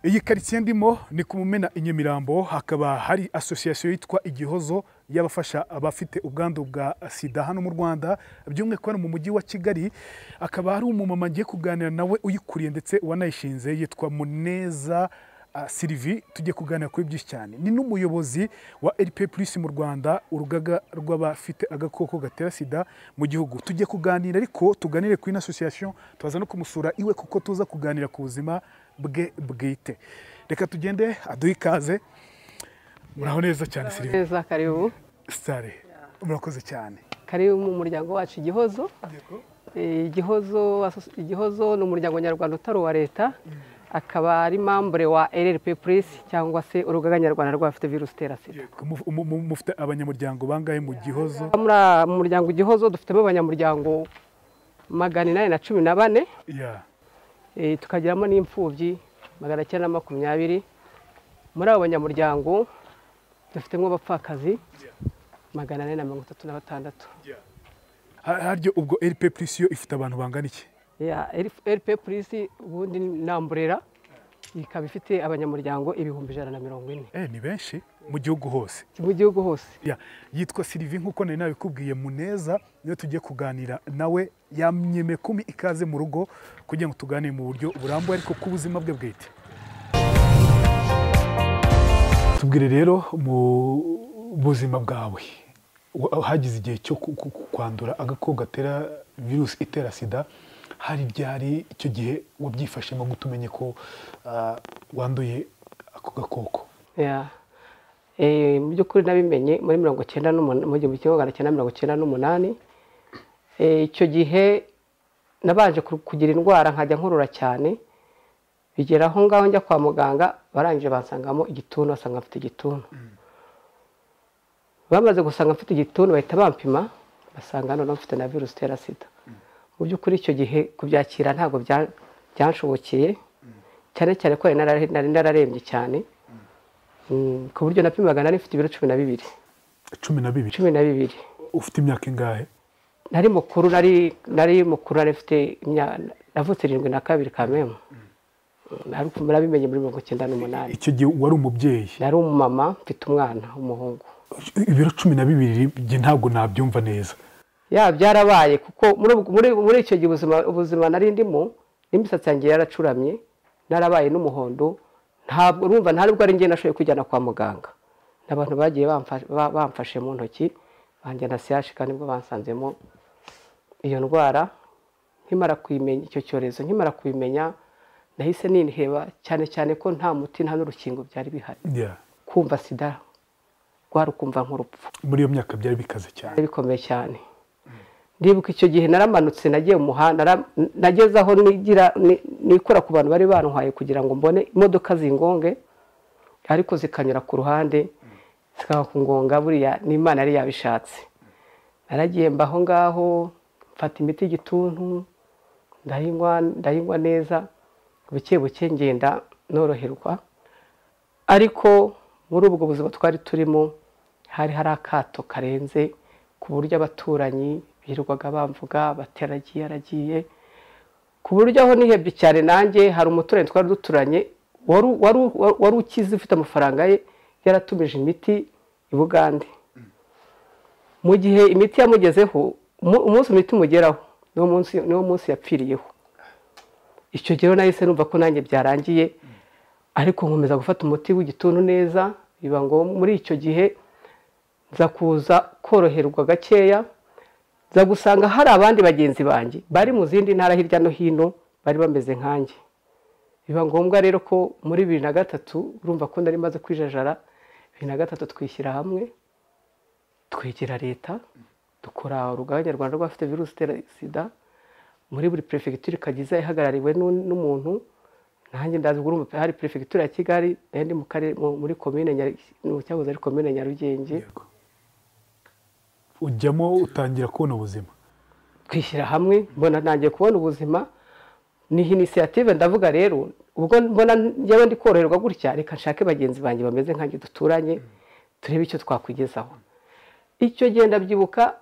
iyi karitsiye ndimo ni ku mumena i nyamirambo hakaba hari asosiyasiyo yitwa igihozo y'abafasha abafite ubwandu bwa sida hano mu rwanda by'umwihariko hano mu mujyi wa kigali akaba hari umumama ngiye kuganira nawe uyikuriye ndetse wanayishinze yitwa muneza ah, sylvie tugiye kuganira kuri byinshi cyane ni n'umuyobozi wa rpa plus mu rwanda urugaga rw'abafite agakoko gatera sida mu gihugu tugiye kuganira ariko tuganire kuri n'association tubaza no kumusura iwe kuko tuza kuganira ku buzima bwe bwite reka tugende aduhe ikaze muraho neza cyane sylvie neza karibu sitare murakoze cyane karibu mu muryango wacu igihozo Eh, igihozo igihozo ni umuryango nyarwanda utari uwa leta akaba ari mambure wa rrp plus cyangwa se urugaga nyarwanda rw'abafite virusi itera sida Mu- mu- mu- mufite abanyamuryango bangahe mu gihozo muri a- mu muryango igihozo dufitemo abanyamuryango magana inani na cumi na bane Ya. Eh, tukagiramo n'imfubyi magana cyenda na makumyabiri muri abo banyamuryango dufitemo abapfakazi magana ane na mirongo itatu na batandatu Ha- harya ubwo rp plus yo ifite abantu bangana iki ya rp polisi ubundi ni amburera ikaba ifite abanyamuryango ibihumbi ijana na mirongo ine Eh, ni benshi mu gihugu hose mu gihugu hose Ya, yitwa sylvie nk'uko nari nabikubwiye muneza niyo tugiye kuganira nawe yamyemekumi ikaze mu rugo kugira ngo tuganire mu buryo burambuye ariko ku buzima bwe bwite tubwire rero mu buzima bwawe wa- hagize igihe cyo ku- ku- ku- kwandura agakoko gatera virusi itera sida hari ryari icyo gihe wabyifashemo gute umenye ko ah, wanduye ako gakoko Ya. Eh, mu by'ukuri nabimenye muri mirongo cyenda n'umunani mu gihumbi kimwe magana cyenda mirongo cyenda n'umunani Eh, icyo gihe nabanje ku- kugira indwara nkajya nkorora cyane bigera aho ngaho njya kwa muganga barangije bansangamo igituntu basanga mfite igituntu bamaze gusanga mfite igituntu bahita bampima basanga none mfite na virusi itera sida mu by'ukuri icyo gihe kubyakira ntabwo bya- byanshobokiye cyane cyane ko nari narare- nari nararembye cyane Mm, ku buryo napimaga nari mfite ibiro cumi na bibiri cumi na bibiri cumi na bibiri ufite imyaka ingahe nari mukuru nari nari mukuru nari mfite imya- navutse irindwi na kabiri kamemu ariko murabimenye muri mirongo icyenda n'umunani icyo gihe wari umubyeyi nari umumama mfite umwana w'umuhungu ibiro cumi na bibiri njye ntabwo nabyumva neza ya byarabaye kuko muri ubwo- muri muri icyo gihe ubuzima ubuzima nari ndimo n'imisatsi yanjye yaracuramye narabaye n'umuhondo ntabwo urumva nta nubwo ari njye nashoboye kujyana kwa muganga n'abantu bagiye bamfa- ba- bamfashe mu ntoki banjyana siyashi kandi nibwo bansanzemo iyo ndwara nkimara kuyimenya icyo cyorezo nkimara kuyimenya nahise ninheba cyane cyane ko nta muti nta n'urukingo byari bihari Yeah. kumva sida rwari ukumva nk'urupfu muri iyo myaka byari bikaze cyane byari bikomeye cyane ndibuka icyo gihe naramanutse nagiye mu muhanda nara- nageze aho nigira ni- nikora ku bantu bari bantwaye kugira ngo mbone imodoka zingonge ariko zikanyura ku ruhande zikakungonga buriya n'imana yari yabishatse naragiye mba aho ngaho mfata imiti y'igituntu ndayinywa ndayinywa neza buke buke ngenda noroherwa ariko muri ubwo buzima twari turimo hari hari akato karenze ku buryo abaturanyi birirwaga bamvuga bati aragiye aragiye ku buryo aho nihebye cyane nanjye hari umuturanyi twari duturanye wari wari- wari ukize ufite amafaranga ye yaratumije imiti i bugande mu gihe imiti yamugezeho umu- umunsi imiti imugeraho niwo munsi niwo munsi yapfiriyeho icyo gihe rero nahise numva ko nanjye byarangiye ariko nkomeza gufata umuti w'igituntu neza biba ngombwa muri icyo gihe nza kuza koroherwa gakeya nza gusanga hari abandi bagenzi banjye bari mu zindi ntara hirya no hino bari bameze nkanjye biba ngombwa rero ko muri bibiri na gatatu urumva ko nari maze kwijajara bibiri na gatatu twishyira hamwe twegera leta dukora urugaga nyarwanda rw'abafite virusi itera sida muri buri perefegitura ikagiza ihagarariwe n'u- n'umuntu nanjye ndazi ubwo urumva pe- hari perefegitura ya kigali nayo ndi mu karere mu- muri komine Nyar- mu cyahoze ari komine nyarugenge Yego. ujyamo utangira kubona ubuzima twishyira hamwe mbona ntangiye kubona ubuzima ni inisiyative ndavuga rero ubwo mbona njyewe ndi koroherwa gutya reka nshake bagenzi banjye bameze nkanjye duturanye turebe icyo twakwigezaho icyo gihe ndabyibuka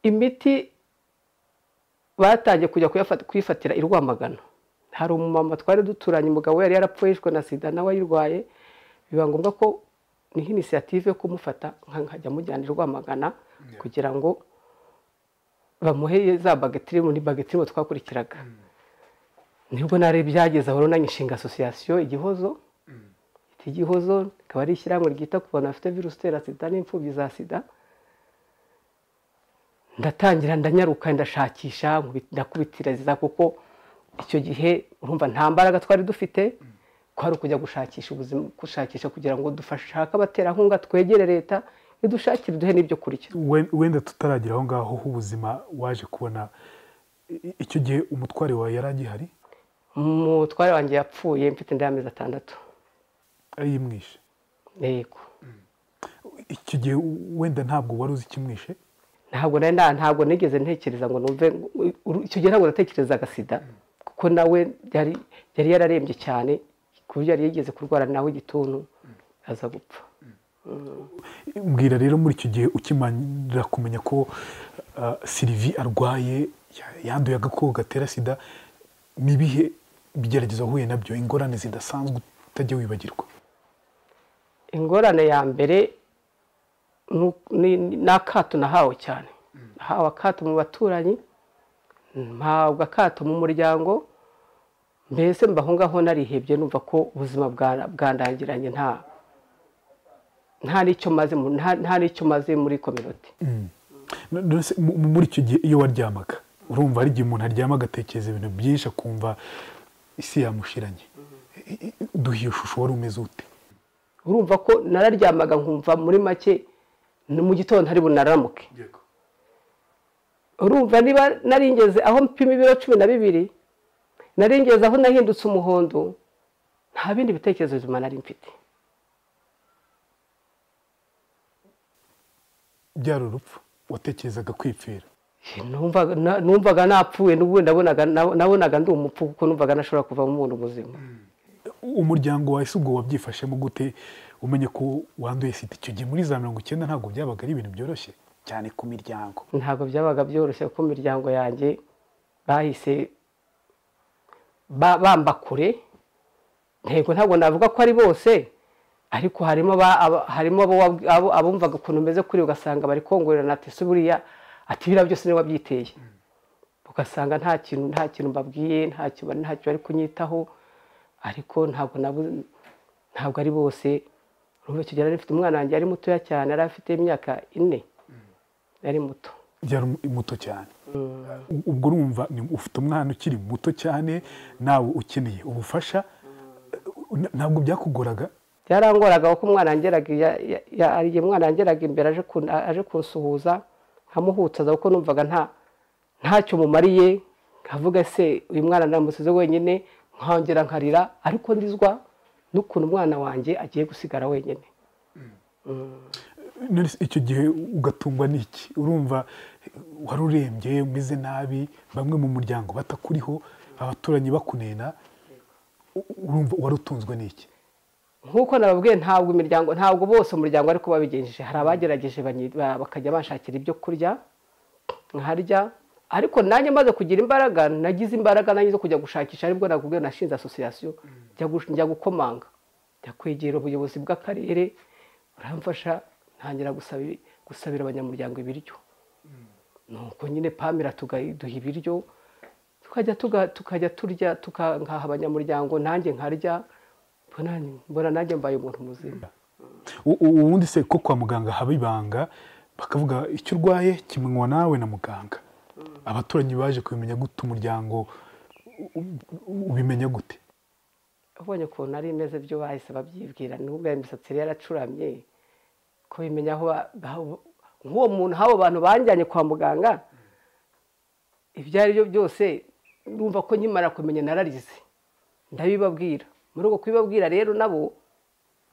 imiti batangiye kujya kuyafata- kuyifatira i rwamagana hari umumama twari duturanye umugabo we yari yarapfuye yishwe na sida nawe ayirwaye biba ngombwa ko niho inisiyative yo kumufata nkajya mujyana i rwamagana kugira ngo bamuhe za bagitirimo ni bagitirimo twakurikiraga nibwo narebye byageze aho runani inshinga asosiyasiyo igihozo iki gihozo rikaba ari ishyirahamwe ryita ku bantu bafite virusi itera sida n'imfubyi za sida ndatangira ndanyaruka ndashakisha ndakubitiriza kuko icyo gihe urumva nta mbaraga twari dufite kwari ukujya gushakisha ubuzima gushakisha kugira ngo dufashake abaterankunga twegere leta idushakire duhe n'ibyo kurya wenda tutaragira aho ngaho h'ubuzima waje kubona icyo gihe umutware wawe yari agihari umutware wanjye yapfuye mfite inda y'amezi atandatu yimwishe yego icyo gihe wenda ntabwo wari uzi ikimwishe ntabwo nari ntabwo nigeze ntekereza ngo numve icyo gihe ntabwo natekerezaga sida kuko nawe yari yararembye cyane ku buryo yari yigeze kurwara nawe igituntu aza gupfa mbwira rero muri icyo gihe ukimanira kumenya ko sirivi arwaye yanduye agakoko gatera sida ni ibihe bigeragezo uhuye nabyo ingorane zidasanzwe utajya wibagirwa ingorane ya mbere ni akato nahawe cyane nahawe akato mu baturanyi mpabwa akato mu muryango mbese mbaho ngaho narihebye numva ko ubuzima bwandangiranye nta nta n'icyo maze nta n'icyo maze muri kominoti muri icyo gihe iyo waryamaga urumva hari igihe umuntu aryama agatekereza ibintu byinshi akumva isi yamushiranye duhiye ishusho wari umeze ute urumva ko nararyamaga nkumva muri make ni mu gitondo hari bunaramuke urumva niba naringeze aho mpima ibiro cumi na bibiri naringeze aho nahindutse umuhondo nta bindi bitekerezo bizima nari mfite byari urupfu watekerezaga kwipfira numvaga napfuye n'ubundi nabonaga ndi umupfu kuko numvaga nashobora kuvamo umuntu muzima umuryango wawe si ubwo wabyifashemo gute umenye ko wanduye sida icyo gihe muri za mirongo icyenda ntabwo byabaga ari ibintu byoroshye cyane ku miryango ntabwo byabaga byoroshye kuko imiryango yanjye bahise bamba kure ntego ntabwo navuga ko ari bose ariko harimo harimo abumvaga ukuntu umeze kuri ugasanga bari kongorerana ati se buriya ati biriya byose niba wabyiteye ugasanga nta kintu nta kintu mbabwiye ntacyo bari kunyitaho ariko ntabwo ntabwo ari bose urumva icyo gihe yari afite umwana wanjye yari mutoya cyane yari afite imyaka ine yari muto yari muto cyane ubwo urumva ufite umwana ukiri muto cyane nawe ukeneye ubufasha ntabwo byakugoraga byarangoraga kuko umwana igihe umwana yangeraga imbere aje kunsuhuza nkamuhutaza kuko numvaga ntacyo mumariye nkavuga se uyu mwana namusize wenyine nkongera nkarira ariko ndizwa n'ukuntu umwana wanjye agiye gusigara wenyine icyo gihe ugatungwa n'iki urumva wari urembye umeze nabi bamwe mu muryango batakuriho abaturanyi bakunena urumva wari utunzwe n'iki nk'uko nababwiye ntabwo imiryango ntabwo bose umuryango ariko babigenjeje hari abagerageje bakajya bashakira ibyo kurya nkaharya ariko nanjye maze kugira imbaraga nagize imbaraga nanjye zo kujya gushakisha aribwo nabwo nashinze asosiyasiyo njya gukomanga njya kwegera ubuyobozi bw'akarere buramfasha ntangira gusabira abanyamuryango ibiryo nuko nyine pamira duha ibiryo tukajya turya tukangaha abanyamuryango nanjye nkarya mbona nanjye mbaye umuntu muzima ubundi se ko kwa muganga haba ibanga bakavuga icyo urwaye kimenywa nawe na muganga abaturanyi baje kubimenya gute umuryango ubimenya gute ubonye ukuntu ari imeze byo bahise babyibwira n'ubwo imisatsi yari yaracuramye ko bimenya nk'uwo muntu habo bantu banjyanye kwa muganga ibyo ari byo byose numva ko nkimara kumenya nararize ndabibabwira muri uko kubibabwira rero nabo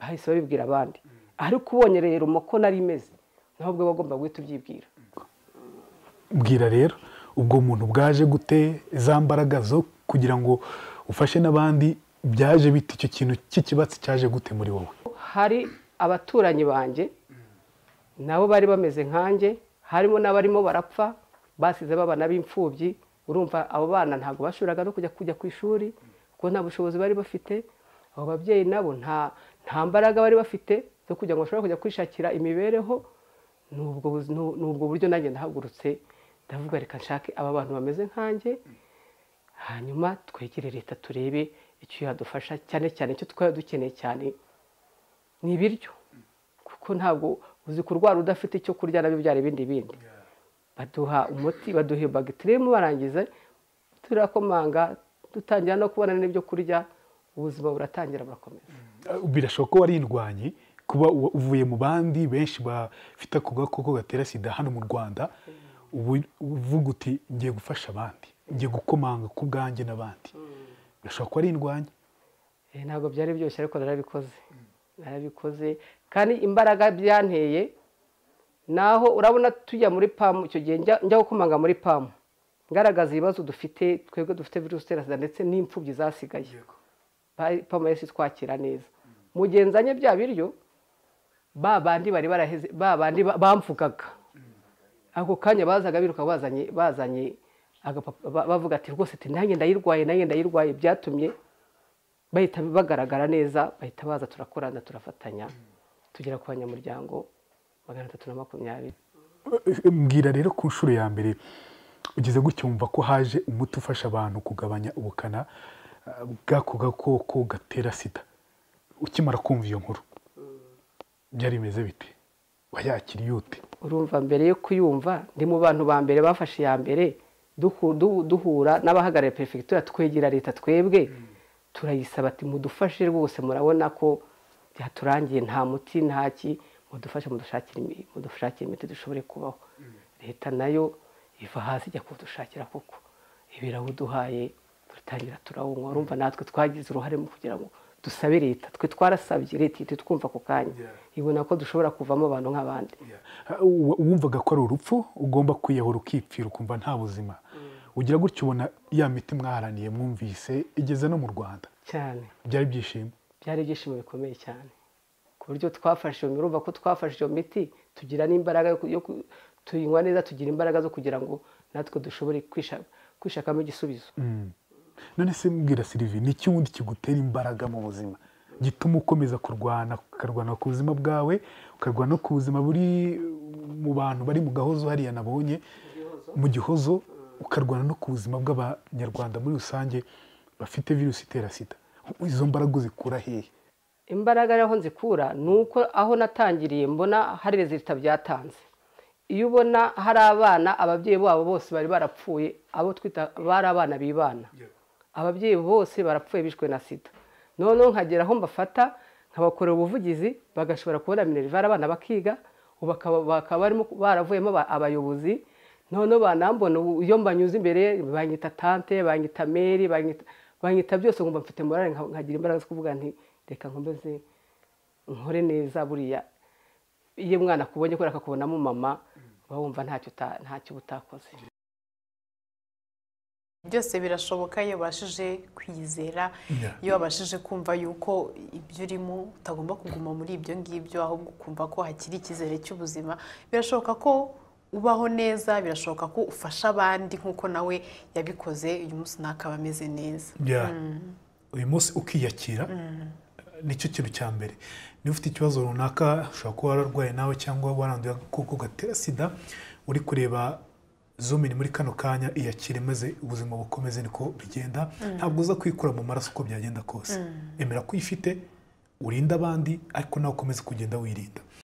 bahise babibwira abandi ariko ubonye rero umoko nari imeze nawe ubwo bagomba guhita ubyibwira bwira rero ubwo muntu bwaje gute za mbaraga zo kugira ngo ufashe n'abandi byaje bita icyo kintu cy'ikibatsi cyaje gute muri wowe hari abaturanyi banjye nabo bari bameze nkanjye harimo n'abarimo barapfa basize baba n'ab'imfubyi urumva abo bana ntabwo bashoboraga no kujya kujya ku ishuri kuko nta bushobozi bari bafite abo babyeyi nabo nta nta mbaraga bari bafite zo kugira ngo bashobore kujya kwishakira imibereho ni ubwo buzi- ni- ni ubwo buryo nanjye ndahagurutse ndavuga reka nshake aba bantu bameze nkanjye hanyuma twegere leta turebe icyo yadufasha cyane cyane icyo twari dukeneye cyane ni ibiryo kuko ntabwo uzi kurwara udafite icyo kurya nabyo byara ibindi bindi baduha umuti baduha bagitiremu barangiza turakomanga dutangira no kubona n'ibyo kurya ubuzima buratangira burakomeza birashoboka ko warindwanye kuba u- uvuye mu bandi benshi bafite ako gakoko gatera sida hano mu rwanda ubu uvuga uti ngiye gufasha abandi ngiye gukomanga ku bwanjye n'abandi birashoboka ko warindwanye Eh, ntabwo byari byoroshye ariko narabikoze narabikoze kandi imbaraga byanteye naho urabona tujya muri pamu icyo gihe njya njya gukomanga muri pamu ngaragaza ibibazo dufite twebwe dufite virusi itera sida ndetse n'imfubyi zasigaye Ba- pamu yahise itwakira neza mu gihe nzanye bya biryo ba bandi bari baraheze ba bandi ba- bamvugaga ako kanya bazaga biruka bazanye bazanye agapapa- ba- bavuga ati rwose ati nanjye ndayirwaye nanjye ndayirwaye byatumye bahita bagaragara neza bahita baza turakorana turafatanya tugera ku banyamuryango magana atatu na makumyabiri mbwira rero ku nshuro ya mbere ugeze gutya wumva ko haje umuti ufasha abantu kugabanya ubukana eh, bw'ako gakoko gatera sida ukimara kumva iyo nkuru byari bimeze bite wayakiriye ute urumva mbere yo kuyumva ndi mu bantu ba mbere bafashe iya mbere duhu- du- duhura n'abahagarariye perefegitura twegera leta twebwe turayisaba ati mudufashe rwose murabona ko byaturangiye nta muti nta ki mudufashe mudushakire imi- mudushakire imiti dushobore kubaho leta nayo iva hasi ijya kudushakira kuko ibirawuduhaye turatangira turawunywa urumva natwe twagize uruhare mu kugira ngo dusabe leta twe twarasabye leta ihita itwumva ako kanya ibona ko dushobora kuvamo abantu nk'abandi Ha, u- wumvaga ko ari urupfu ugomba kwiyahura ukipfira ukumva nta buzima ugira gutya ubona ya miti mwaharaniye mwumvise igeze no mu rwanda cyane byari ibyishimo byari ibyishimo bikomeye cyane ku buryo twafashe iyo urumva ko twafashe iyo miti tugira n'imbaraga yo ku- yo ku- tuyinywa neza tugira imbaraga zo kugira ngo natwe dushobore kwisha- kwishakamo igisubizo Mm. none se mbwira sirivi ni iki wundi kigutera imbaraga mu buzima gituma ukomeza kurwana ukarwana ku buzima bwawe ukarwana no ku buzima buri mu bantu bari mu gahozo hariya nabonye mu gihozo ukarwana no ku buzima bw'abanyarwanda muri rusange bafite virusi itera sida izo mbaraga uzikura hehe imbaraga aho nzikura ni uko aho natangiriye mbona hari rezilita byatanze iyo ubona hari abana ababyeyi babo bose bari barapfuye abo twita bari abana bibana ababyeyi bose barapfuye bishwe na sida noneho nkagera aho mbafata nkabakorera ubuvugizi bagashobora kubona minerivare abana bakiga ubu bakaba bakaba barimo baravuyemo aba- abayobozi noneho banambona ubu iyo mbanyuze imbere banyita tante banyita meri banyita banyita byose ngo mfite morale nka- nkagira imbaraga zo kuvuga nti reka nkomeze nkore neza buriya iyo umwana akubonye kubera ko akubonamo mama uba wumva ntacyo uta- ntacyo uba utakoze byose birashoboka iyo ubashije kwizera Yeah. iyo wabashije kumva yuko ibyo urimo utagomba kuguma muri ibyo ngibyo ahubwo ukumva ko hakiri icyizere cy'ubuzima birashoboka ko ubaho neza birashoboka ko ufasha abandi nk'uko nawe yabikoze uyu munsi ntakaba ameze neza bya uyu munsi ukiyakira nicyo kintu cya mbere niba ufite ikibazo runaka ushobora kuba wararwaye nawe cyangwa waranduye agakoko gatera sida uri kureba zomini muri kano kanya iyakire maze ubuzima bukomeze niko bigenda ntabwo uza kwikura mu maraso uko byagenda kose emera ko uyifite urinde abandi ariko nawe ukomeze kugenda wirinda